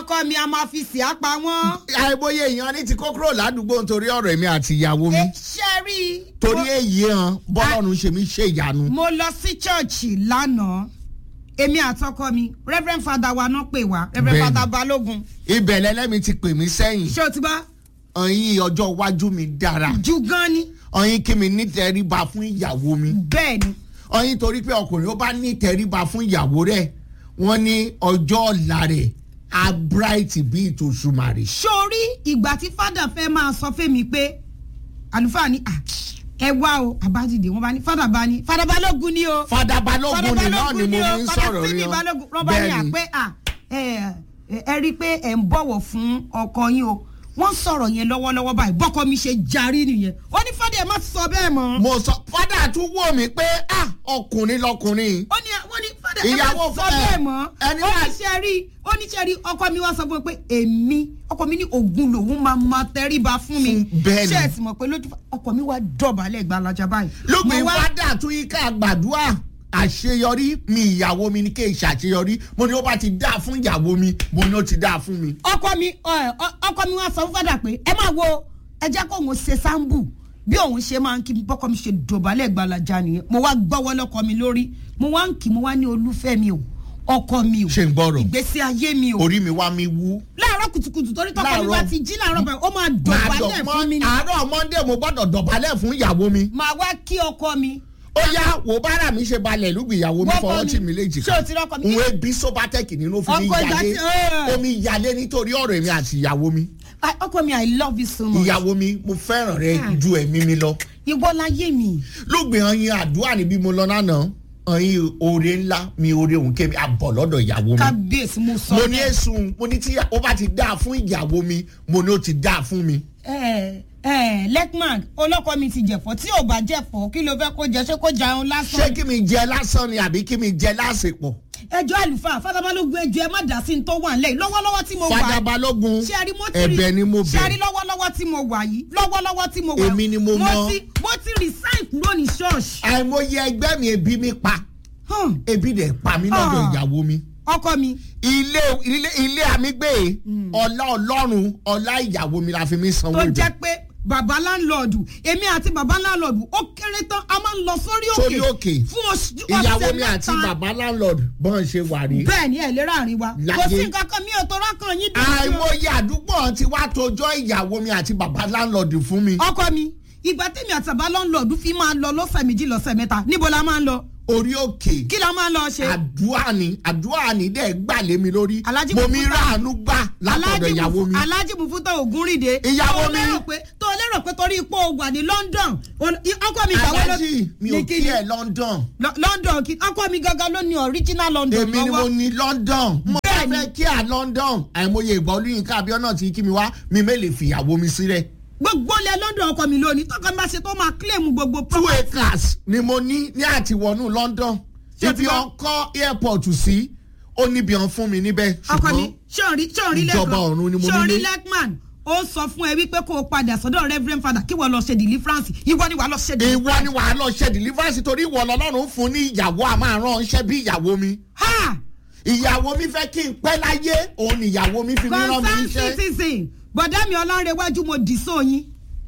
ọkọ mi a máa fi sì á pa wọ́n. àìmọye èèyàn ní ti kó kúrò ládùúgbò nítorí ọ̀rọ̀ èmi àti ìyàwó mi ẹ ṣe rí i. torí mo- èyí hàn bọ́lọ́run ṣe mí ṣe ìyanu. mo lọ sí chọ́ọ̀chì lánàá èmi àtọkọ mi reverend father wa náà pè wá reverend Bẹ́ẹ̀ni. father balógun ibẹ̀ lẹ́lẹ́mi ti pè mí sẹ́yìn ṣé o ti bá ọ̀yin ọjọ́ iwájú mi dára ju gan ni ọ̀yin kí mi nítẹríba fún ìyàwó mi bẹ́ẹ̀ ni ọ̀yin torí pé ọkùnrin ó bá nítẹríba fún ìyàwó rẹ̀ wọ́n ní ọjọ́ ọ̀la rẹ̀ á bright bí ìtòṣùmàrè. sórí ìgbà tí fada fẹ́ máa sọ fẹ́mi pé àlùfáà ni "Ah, ẹ wá o àbájídé wọn bá ní fada bá ní fada balógun ni o fada balógun ni náà ni mo o fi ń fada sọ̀rọ̀ síbi rí balógun wọn bá ní bẹ́ẹ̀ni àpé à ẹ ẹ ẹ rí i pé ẹ ń bọ̀wọ̀ fún ọkọ yín o wọ́n sọ̀rọ̀ yẹn lọ́wọ́lọ́wọ́ báyìí bọ́kọ mi ṣe jarí nìyẹn ó ní fada ẹ má sọ bẹ́ẹ̀ mọ́ mo sọ fada tún wò mí pé ah ọkùnrin lọkùnrin ó ní wọ́n ní fada ẹ má Ìyàwó sọ fẹ́- bẹ́ẹ̀ mọ́ ẹni ó wá- ní ṣe rí ó ní ṣe rí ọkọ mi wá sọ fún mi pé èmi ọkọ mi ní ogun lòun máa ma tẹríba fún mi Fún- bẹ́ẹ̀ ni. ṣé ẹ sì mọ̀ pé lójú ọkọ mi wá dọ̀bálẹ̀ gbalaja báyìí lópin Mo wá- fada tún yí ká gbàdúrà àṣeyọrí mi ìyàwó mi ní kí n ṣàṣeyọrí mo ní ó bá ti dáa fún ìyàwó mi mo ní ó ti dáa fún mi. ọkọ mi ẹ, ọ- ọkọ mi wá sọ fún fada pé ẹ máa wo ẹ jẹ́ kó òun ṣe sáǹbù bí òun ṣe máa ń kí mi bọ́kọ mi ṣe dọ̀bálẹ̀ gbalaja nìyẹn mo wá gbọ́wọ́ lọ́kọ mi lórí mo wá ń kí mo wá ní olúfẹ́ mi o ọkọ mi o ṣe ń gbọ́rọ̀ ìgbésí ayé mi o orí mi wá mi wú. láàárọ̀ kùtùkùtù torí tọkọ mi Láàárọ̀. bá ti jí láàárọ̀ báyìí ó máa Màá dọ̀bálẹ̀ dọ̀- fún mi ni àárọ̀ monday mo gbọ́dọ̀ dọ̀bálẹ̀ fún ìyàwó mi. màá wá kí ọkọ mi. ó yá wò bára mi ṣe balẹ̀ lùgbì ìyàwó mi Wọ́n fọwọ́ kọ́ tì mi. mí léjì Ṣé o ti rọ́kọ mi? òun ebi sobatec nínú fún mi Ọkọ ìgbà yalé tí- ẹ̀. omi yalé nítorí ọ̀rọ̀ èmi àti ìyàwó mi Ah, ọkọ mi i love you so much. ìyàwó mi mo fẹ́ràn rẹ Ah. ju ẹ̀mí mi lọ ìwọ láyé mi. lùgbì ọyìn àdúrà níbí mo lọ lánàá ọyìn oore ńlá mi oore òun kémi àbọ̀ lọ́dọ̀ ìyàwó mi kábíyèsí mo sọ. mo ní èsùn mo ní tí ó bá ti dáa fún ìyàwó mi mo ní ó ti dáa fún mi. ẹ ẹ lekman olóko mi ti jẹ̀fọ́ tí ò bá jẹ̀fọ́ kí ló fẹ́ kó jẹ ṣé kó jẹun ṣé lásán. kí mi jẹ lásán ni àbí kí mi jẹ lásìpọ̀. ẹjọ́ àlùfáà fadabalógun ẹjọ́ ẹ má dá sí ní tó wà nílẹ̀ yìí lọ́wọ́lọ́wọ́ tí mo wà fada balógun ṣe àrí mo ti rí ẹ̀bẹ̀ ni mo ṣe àrí bẹ̀ lọ́wọ́lọ́wọ́ tí mo wà yìí lọ́wọ́lọ́wọ́ tí mo wà Èmi ni mo mọ̀. ti mo ti resign kúrò ní ṣọ́ọ̀ṣì. àìmọye ẹgbẹ́ mi ebi mi pa Hmm, ebi dẹ̀ pa mí lọ́dọ̀ Ah. ìyàwó mi. ọkọ mi ilé ilé ilé àmígbé ọlá ọlọ́run ọlá ìyàwó mi la fi mí sanwó tó ibẹ̀. jẹ́ pé bàbá láńlọ́ọ̀dù èmi àti bàbá láńlọ́ọ̀dù ó kéré tán a máa ń lọ sórí sórí òkè òkè fún oṣù ìyàwó ọ̀sẹ̀ mi àti mẹ́ta. bàbá landlord bọ́n ṣe wà rí. bẹ́ẹ̀ ni ẹ̀ lè ráàrin wa Láyé. kò sí nǹkan kan mi ò tó rákàn yín dùn sí o. àìmọye àdúgbò ti wá tojọ́ ìyàwó mi àti bàbá landlord fún mi. ọkọ mi ìgbà tèmi àti bàbá láńlọ́ọ̀dù fi máa lọ lọ́sẹ̀ méjì lọ́sẹ̀ mẹ́ta níbo la máa ń lọ orí òkè kí la máa ń lọ ṣe. àdúrà ni àdúrà ni dẹ̀ gbà lé mi lórí. Alhaji mo mi Mufuta. ráàánú gbà látọ̀dọ̀ ìyàwó mi. alájì mufuta ògúnrìndé. Ìyàwó tó mi. lérò pé tó lérò pé torí ipò wà ní London ol- i- ọkọ mi ìgbàwọ́ ló alájì mi ò ní kí kíni? ẹ London. Lo- London kí ọkọ mi gangan ló ní original London èmi ni mo lọ́wọ́. ní London. mo bá Bẹ́ẹ̀ni. fẹ́ kí à London. àìmọye ìgbà olóyinka abiona ti kí mi wá mi mélè fìyàwó mi sílẹ̀. gbogbo ilẹ̀ London ọkọ mi lónìí tọkọ mi bá ṣe tó máa claim gbogbo two property. acres ni mo ní ní àtiwọnú London. Ṣé ibi ti bá- ọkọ airport sí ó níbi ọ̀n fún mi níbẹ̀. ọkọ mi ṣùgbọ́n ṣọ́ọ̀rí ṣọ́ọ̀rí ìjọba ọ̀run ni mo ṣọ́ọ̀rí nílé. lekman ó sọ fún ẹ wípé kó o padà sọ́dọ̀ reverend father kí wọ́n lọ ṣe deliverance ìwọ ni wàá lọ ṣe ìwọ ni wàá lọ ṣe deliverance torí ìwọ lọ́lọ́run fún ní ìyàwó a máa rán iṣẹ́ bí ìyàwó mi. ha ìyàwó mi fẹ́ kí n pẹ́ láyé òun ni ìyàwó mi fi mí rán mi concern iṣẹ́. citizen bọ̀dá mi ọlọ́rẹ̀wájú mo dì sóyin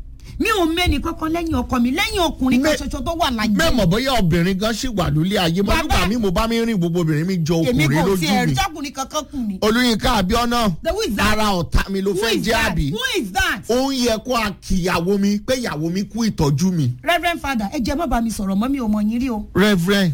mi ò mẹ́ni kankan lẹ́yìn ọkọ mi lẹ́yìn ọkùnrin kan Mẹ́- ṣoṣo tó wà láyé mẹ́mọ̀ bóyá obìnrin gan ṣì wà lólé ayé mo Bàbá- nígbà mi mo bá mi rìn gbogbo obìnrin mi jọ èmi ọkùnrin kò lójú tiẹ̀ mi. rí ọkùnrin kankan kù ni. olùyinka abiona The who is that? ara ọ̀tá mi ló who fẹ́ is jẹ́ that àbí. who is that. ó ń yẹ kó a kìyàwó mi pé ìyàwó mi kú ìtọ́jú mi. reverend father ẹ jẹ́ má bá mi sọ̀rọ̀ mọ́ mi ò mọ̀ yín rí o. reverend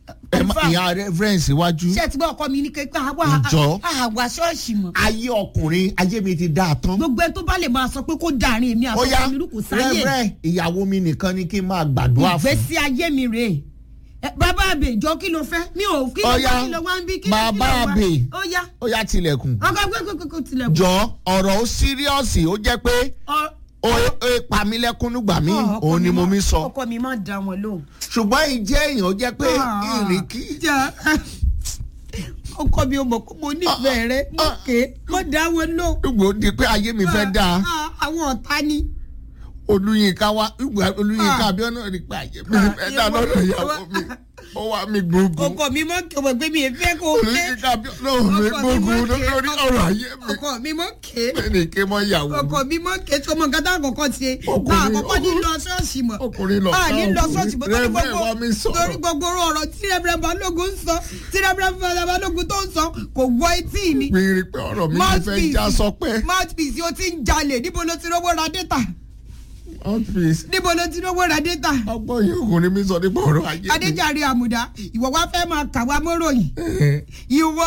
ẹ má Confirm. ìyá reverend síwájú. ṣé ẹ ti gbọ́ ọkọ mi ní kékeré àwa Ǹjọ́? àwa ṣọ́ọ̀ṣì mọ̀. ayé ọkùnrin ayé mi ti dáa tán. gbogbo ẹ tó bá lè máa sọ pé kó dàrin èmi ó yá àtọkọ mi rú kò sáyè reverend ìyàwó mi nìkan ni kí n máa gbàdúrà fún. ìgbésí ayé mi rèé Ẹ, bàbá àbè jọ kí ló fẹ́ mi ò kí ló Ó yá, wá kí ló wá ń bí kí ló kí ló bàbá wá àbè. ó yá ó yá tilẹ̀kùn. ọkọ gbẹgbẹgbẹ tilẹ̀ jọ ọ̀rọ̀ ó síríọ̀sì ó jẹ́ pé Ọ- ó ó pa mí lẹ́kún nígbà míì ọ, ọkọ òun ni mo má- mi sọ. ọkọ mi máa dá wọn lóhùn. ṣùgbọ́n ìjẹ́ èèyàn ó jẹ́ pé Ah. ìrìnkì. Jà. ọkọ mi ò mọ̀ pé mo nífẹ̀ẹ́ rẹ mo Ah. ké mo dá wọn lóhùn. gbogbo di pé ayé mi fẹ́ dáa Ah, àwọn ọ̀tá ni. olùyinka wa ìgbà olùyinka Ah. abiona rí pé ayé mi fẹ́ dáa lọ́dọ̀ ìyàwó mi ó wá mi gbogbo ọkọ mi mọ ọmọ gbé mi èfẹ kó ké oníkíkà bí ọlọ́run mi gbogbo lórí ọ̀rọ̀ ayé mi ọkọ mi mọ ké ẹnì ké mọ́ ìyàwó mi. ọkọ mi mọ ké tó mọ nǹkan tá àkọ́kọ́ ti ṣe Ọkùnrin- náà àkọ́kọ́ ní lọ ṣọ́ọ̀ṣì mọ́ ọkùnrin lọ a ní lọ ṣọ́ọ̀ṣì mọ́ torí Rẹ́fẹ̀rẹ̀ gbogbo wa mi sọ̀rọ̀. torí gbogbo ọ̀rọ̀ tí rẹ́fẹ̀rẹ̀ balógun ń sọ tí rẹ́fẹ̀rẹ̀ balógun tó ń sọ kò wọ etí mi mi rí i pé ọ̀rọ̀ mi ti fẹ́ já sọpẹ́ mouthpiece o ti ń jalè níbo ló ti rówó ra data outfit níbo ló ti rówó ra data ọgbọ́n yìí ọkùnrin mi sọ nípa ọ̀rọ̀ ayé mi. adéjàre àmùdá ìwọ wá fẹ́ máa kà wá mọ́ròyìn ìwọ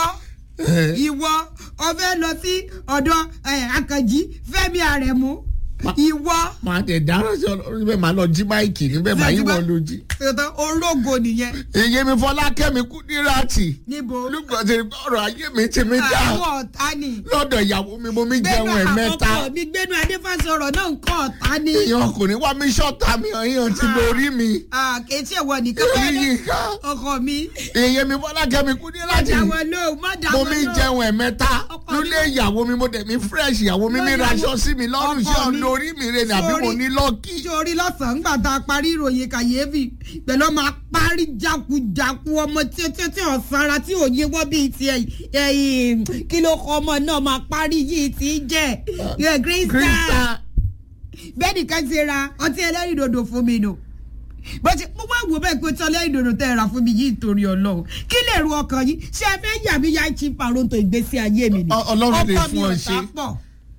ìwọ ọfẹ́ lọ sí ọ̀dọ̀ eh, akànjí fẹ́mi àrẹ̀mú ìwọ máa tẹ̀ dáná sí ọlọ́run níbẹ̀ máa lọ jí máìkì níbẹ̀ máa yí wọn lójú. tòótọ́ orógo nìyẹn èyí mi fọlákẹ́mi kú ní ráàtì níbo olùkọ́ ti rí pé ọ̀rọ̀ ayé mi ti mi dá àwọn ọ̀tá ni lọ́dọ̀ ìyàwó mi mo mi gbẹ́nu jẹun ẹ̀ mẹ́ta àkọ́kọ́ mi gbẹ́nu adéfàsọ̀rọ̀ náà ń kọ́ ọ̀tá ni èèyàn ọkùnrin wá mi ṣọ́ta mi èèyàn ti lórí mi kèétí ẹ̀wọ̀ nìkan lórí bẹ́ẹ̀ yìí ká ọkọ mi èyí mi fọlákẹ́mi kú ní ráàtì má dáwọ́ lóhùn má mo dáwọ́ mi lóhùn. jẹun ẹ̀ mẹ́ta Ọkọ mi- lólé ìyàwó mi mo dẹ̀ mi fresh ìyàwó mi mi Lọ́yàwó- raṣọ sí mi lọ́rùn ọkọ ṣé ọ̀ mi- lórí mi rẹ̀ ni àbí mo Sórí- ní lọ́ọ̀kì. sórí lọ́sàn-án nígbà tá a parí ìròyìn kàyéfì pẹ̀lú ọmọ apárí jakujaku ọmọ tí tí tí ò sanra tí ò yé wọ́n bíi ti ẹ̀yìn kí ló kọ́ ọmọ náà máa parí yìí ti jẹ́ ẹ̀ Krista Krista bẹ́ẹ̀ nìkan ti ra ọtí ẹlẹ́rìndòdò fún mi nù bó ti mo wá wò bẹ́ẹ̀ pé tí ẹlẹ́rìndòdò tẹ́ ẹ rà fún mi yìí torí ọlọ́run kí lè ru ọkàn yìí ṣé ẹ fẹ́ yà mí yá chi paronto ìgbésí ayé mi ni Ọ- Ọlọ́run lè Ọkọ mi fún ọ ò ṣe. sá pọ̀.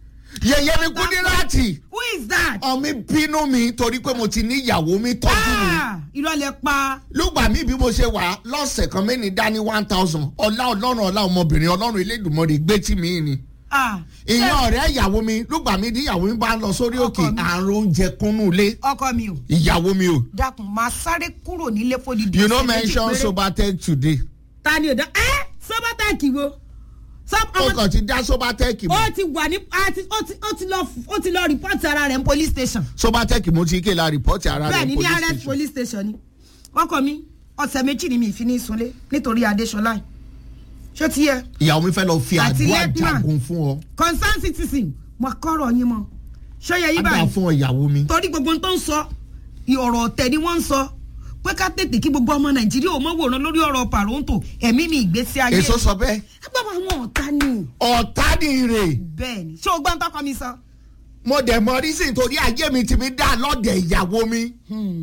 yẹyẹ mi kú ní ráàtì who is that? ọmọ bínú mi torí pé mo ti ní ìyàwó mi tọ́jú mi Ah, irọ́ lẹ pa. lùgbà mi bí mo ṣe wà lọ́sẹ̀ kan mẹ́ni dání one thousand ọlá ọlọ́run ọlá ọmọbìnrin ọlọ́run elédùnmọ́rẹ́ gbé tí mi ni Ah, ìyẹn ṣé- ọ̀rẹ́ ìyàwó mi lùgbà mi ní ìyàwó mi bá ń lọ sórí Ọkọ òkè mi. àrùn oúnjẹ kúnnú ilé ọkọ mi o ìyàwó mi o dákun máa sáré kúrò nílé fòdìdí. you no ọ̀sẹ̀ méjì mention péré. sobatech today ta ni o dá ẹ sọbátàkì wo. Sọ- ó ọmọ- kàn ti dá sobatech mọ́ ó ti wà ní a ti- ó ti- ó ti lọ ó ti lọ rìpọ́tì ara rẹ̀ ní police station. sobatech mo ti ké la rìpọ́tì ara bẹ́ẹ̀ rẹ̀ ni ní police arrest station police station ni. ọkọ mi ọ̀sẹ̀ méjì ni mi ì fi ní sunlé nítorí adéṣọlá yìí. ṣó ti yẹ ìyàwó mi fẹ́ lọ fi Àti àdúrà lieutenant. jagun fún ọ concern citizen mo kọ́rọ̀ yín mọ́ ṣó yẹ yín àgbà báyìí. fún ọ ìyàwó mi. torí gbogbo ohun tó ń sọ ọ̀rọ̀ ọ̀tẹ̀ ni wọ́n ń sọ pé ká tètè kí gbogbo ọmọ nàìjíríà ò mọ̀ wòran lórí ọ̀rọ̀ pàrọ̀ǹtò ẹ̀mí mi ìgbésí ayé èso sọ bẹ́ẹ̀ agbábọ̀ àwọn ọ̀tá ni ọ̀tá ni rè bẹ́ẹ̀ ni ṣé o gbọ́n tọkọ mi sọ. mo dẹ̀ mọ rísìn torí ayé mi ti mi dá lọ́dẹ̀ ìyàwó mi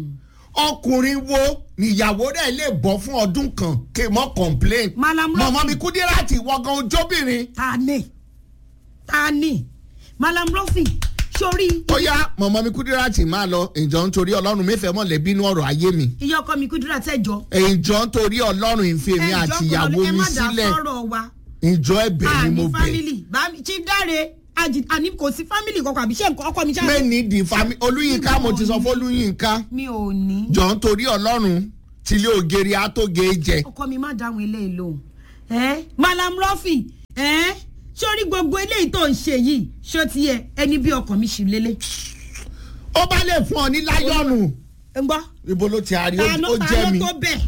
ọkùnrin wo níyàwó rẹ̀ lè bọ́ fún ọdún kan kí n mọ́ complain Malam Rafi. mọ̀mọ́ mi Kúdírátì wọ́gán ojóbìnrin ta ni ta ni malam rafi sórí ó yá mọ̀mọ́ mi Kúdírátì máa lọ ìjọ nítorí ọlọ́run mẹ́fẹ̀ẹ́ mọ̀lẹ́bí inú ọ̀rọ̀ ayé mi iye ọkọ mi kúndúrà tẹjọ ìjọ nítorí ọlọ́run ìfẹ́ mi àti ìyàwó ẹ mi má dá sílẹ̀ sọ̀rọ̀ wa ìjọ ẹ̀bẹ̀ ni mo àní bẹ̀ family bá mi chief dáre àjì àní kò sí family kankan àbí ṣé nǹkan ọkọ mi ṣáà mẹ́ni di fami olúyinká mo ti sọ fún olúyinká mi ò ní. jọ nítorí ọlọ́run tílé ògiri àtògé jẹ ọkọ mi má dáhùn eléyìí lóhùn ẹ malam rafi ẹ sórí gbogbo eléyìí tó ń ṣe yìí ṣó ti yẹ ẹni bí ọkàn mi ṣì lélẹ̀ ó bá lè fún ọ ní láyọ̀nù ń gbọ́ ibo ló ti àrí ta ó ló ta jẹ́ ló mi tó bẹ̀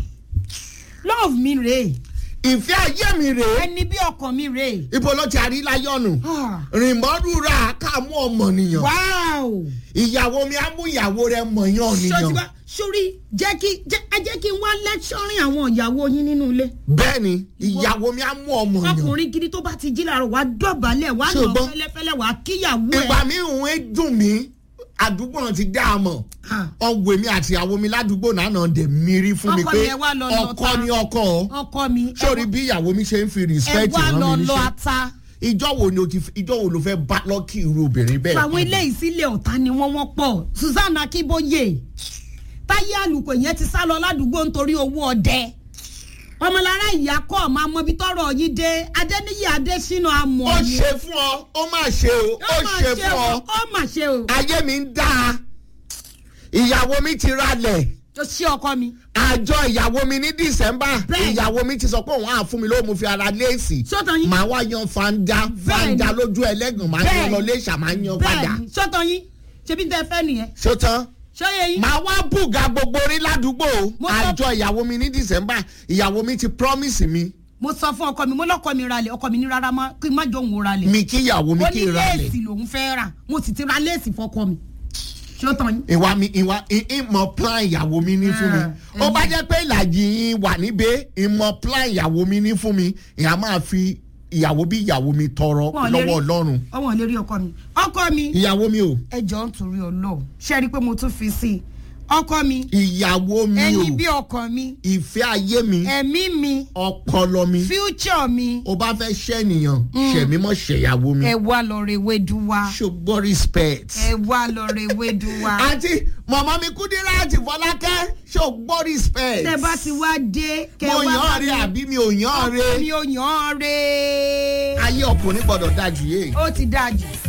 love mi rèé ìfẹ́ ayé mi rèé ẹni bí ọkàn mi rèé ibo ló ti àrí láyọ̀nù Ah. rìnmọ́rúra káàmú ọmọnìyàn wow ìyàwó mi á mú ìyàwó rẹ mọ̀yán ṣó ti nìyàn wá sórí jẹ́ kí jẹ́ ẹ jẹ́ kí n wá lẹ́kṣọ́rìn àwọn ìyàwó yín nínú ilé bẹ́ẹ̀ ni ìyàwó mi á mú ọmọnìyàn ọkùnrin gidi tó bá ti jí làárọ̀ wá dọ̀bálẹ̀ wá Ṣé o nà gbọ́? fẹ́lẹ́fẹ́lẹ́ wá kíyàwó ẹ̀ ìgbà mi ìhun ẹ dùn mí àdúgbò náà ti dá a mọ̀ Ah. ọ̀gbìn mi àti ìyàwó mi ládùúgbò náà náà dẹ̀ mírí fún mi Ọkọ pé mi, ẹ wá lọ lọ ọkọ ta. ni ọkọ ọ ọkọ mi ẹ sórí bí ìyàwó mi ṣe ń fi ẹ respect wá rán lọ mi lọ níṣẹ́ ata ìjọ wo ni o ti ìjọ wo ló fẹ́ bá lọ́kì irú obìnrin bẹ́ẹ̀ àwọn ilé ìsílẹ̀ ọ̀tá ni wọ́n wọ́n pọ̀ Susan Akínbóyè táyé àlùkò yẹn ti sá lọ ládùúgbò nítorí owó ọdẹ ọmọlára ìyá kọ́ máa mọ ibi tọ́rọ̀ yìí dé Adéníyì Adésínà amọ̀ ó ni ṣe fún ọ ó má ṣe o ó mà ṣe fún ọ ó mà ṣe o ayé mi ń dáa ìyàwó mi ti ralẹ̀ ó ṣe ọkọ mi àjọ ìyàwó mi ní December Bẹ́ẹ̀. ìyàwó mi ti sọ pé òun á fún mi lówó mo fi ara léèsì sọ́tàn yín màá wá yan fanda fanda Bẹ́ẹ̀ni. lójú ẹlẹ́gàn màá yan Bẹ́ẹ̀ni. lọ léṣà màá yan padà bẹ́ẹ̀ ni sọ́tàn yín ṣebí tẹ́ fẹ́ nìyẹn ṣótán ṣọ́yẹ yín màá wá bùgà gbogbo orí ládùúgbò Mo sọ- àjọ ìyàwó mi ní December ìyàwó mi ti promise mi mo sọ fún ọkọ mi mo lọkọ mi ralẹ̀ ọkọ mi ní rárá má kí n má jọ òun ralẹ̀ mi kí ìyàwó mi ó kí ní n ralẹ̀ léèsì lòun fẹ́ rà mo sì ti ra léèsì fọkọ mi ṣó tán yín. ìwà mi ìwà ì- ìmọ̀ plan ìyàwó mi ní fún mi Ah, ó bá jẹ́ pé ìlàjì yín wà níbẹ̀ ìmọ̀ plan ìyàwó mi ní fún mi ìyá máa fi ìyàwó bí ìyàwó mi tọrọ Wọn ò lè rí- lọ́wọ́ ọlọ́run ọwọ́n lè rí ọkọ mi ọkọ mi ìyàwó mi o ẹ jọ ń torí ọlọ́ọ̀ ṣe rí i pé mo tún fi sí i ọkọ mi ìyàwó mi o ẹyin bí ọkọ mi ìfẹ́ ayé mi ẹ̀mí mi ọpọlọ mi future mi o bá fẹ́ ṣẹ́niyàn ṣẹ̀mí mọ́ ṣẹ̀yàwó mi ẹ wá lọ rẹ wédu wa ṣùgbọ́n respect. ẹ wá lọ rẹ wédu wa. àti mọ̀mọ́ mi kúndínlá àti fọlákẹ́ ṣùgbọ́n respect. tẹ bá ti wá dé kẹ mo wá yàn bá án rí mi àbí mi ò yàn án ọkọ mi rí. ò yàn án re ayé ọkùnrin gbọ́dọ̀ dájú yé. ó ti dájú